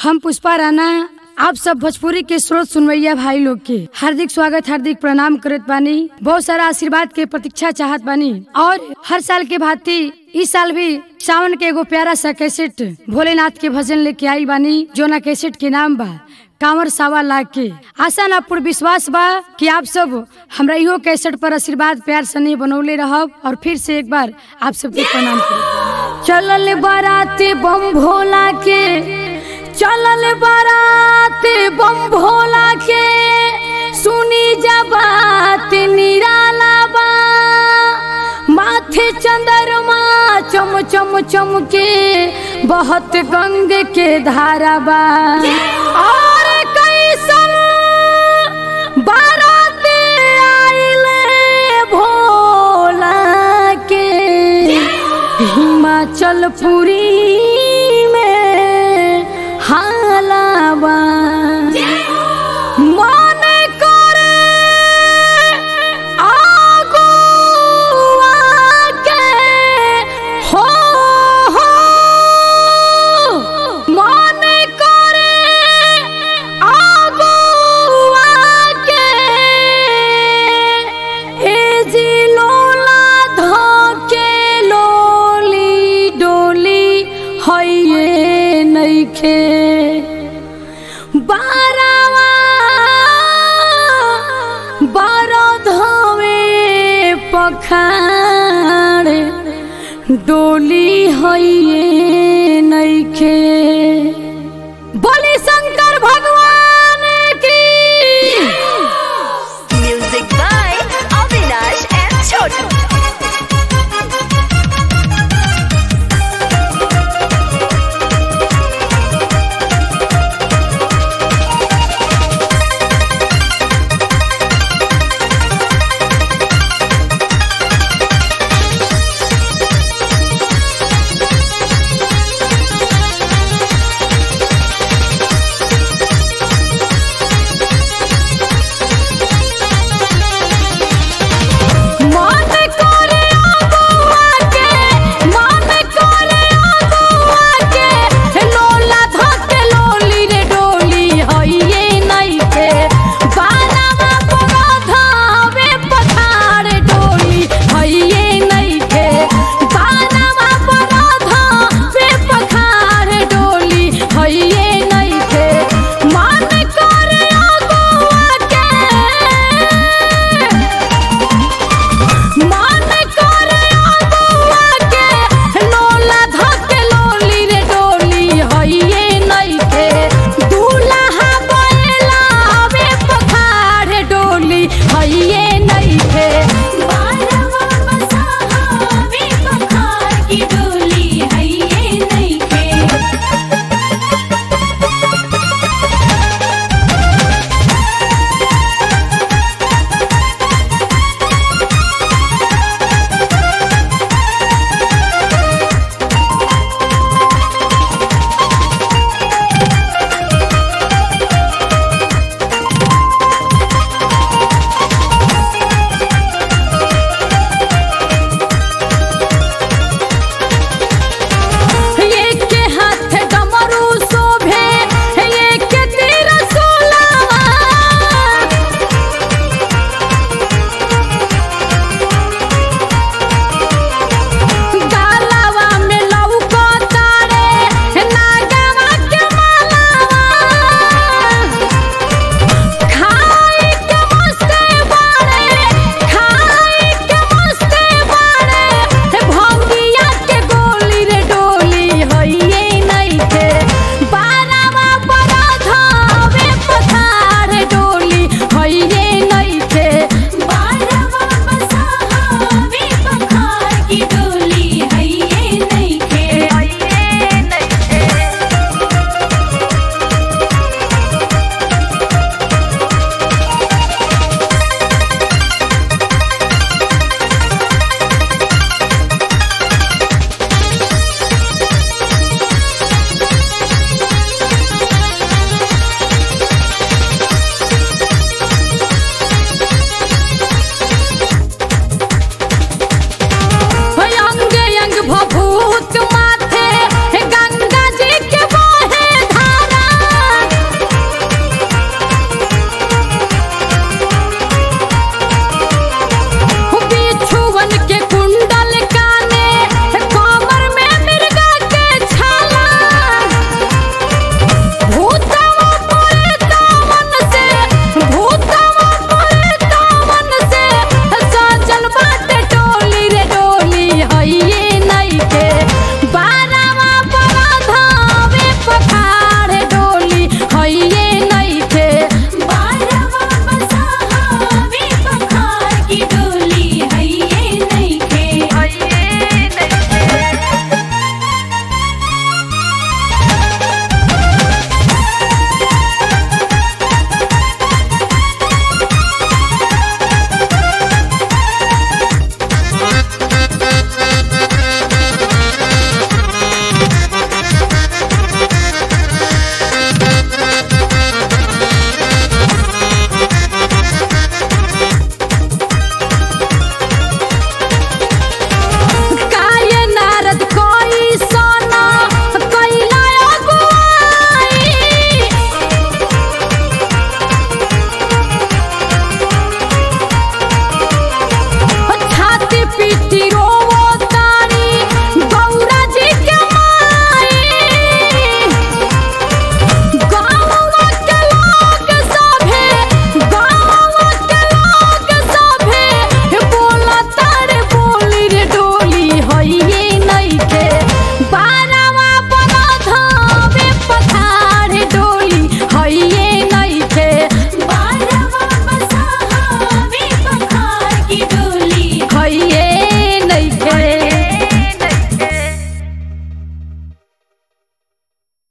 हम पुष्पा राणा आप सब भोजपुरी के स्रोत सुनवैया भाई लोग के हार्दिक स्वागत हार्दिक प्रणाम करत बानी बहुत सारा आशीर्वाद के प्रतीक्षा चाहत बानी और हर साल के भांति इस साल भी सावन के एगो प्यारा सा कैसेट भोलेनाथ के भजन लेके आई बानी जो ना कैसेट के नाम बा कांवर सावा लाख के आशा ना पूर्ण विश्वास बा कि आप सब हमरा इहो कैसेट पर आशीर्वाद प्यार सने बनौले रहब और फिर से एक बार आप सबके प्रणाम करब चलल बाराती बम भोला के चलल बाराती बम भोला के सुनी जा बात निराला बा माथे चंद्रमा चम चम चम के बहुत गंग के धारा बा और कैसन बारात आइले भोला के हिमाचल पुरी में हालाबा मन करे आगुआ के हो हो मन करे आगुआ के ए जी लोला धके लोली डोली हइये नइखे बारावा बारो धवे पखाड़ डोली हइये